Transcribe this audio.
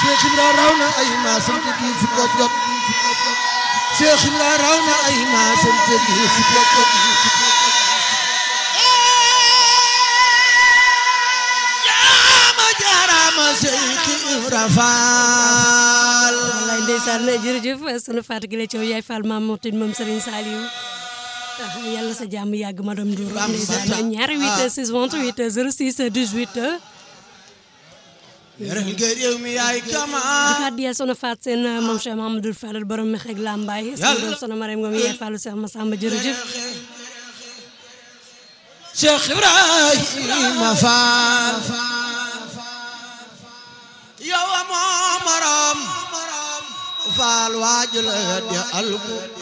Cheikh Ibra raw na ay maasam te di fu ko jot Cheikh Ibra raw na ay maasam te di fu ko jot jaama jaaraama Cheikh Ibra Faal wallaay ndeysaan jërëjëf sunu Fatou Gile Thiaw yaay Fall maam Moutine moom Serigne Saliou yàlla sa jàmm yàgg madame Ndour ndeysaan ñaari 8 6 28 06 18 yërëm nga réew mi yaay kama di addiya sono faat seen moom Cheikh Mahamadou Fadal borom mi xeeg lambaay sama doom sono Mariam Ngom yaay Fallu Cheikh Massamba jërëjëf Cheikh Ibrahima Fall yow amoo morom Fall waaju la di alku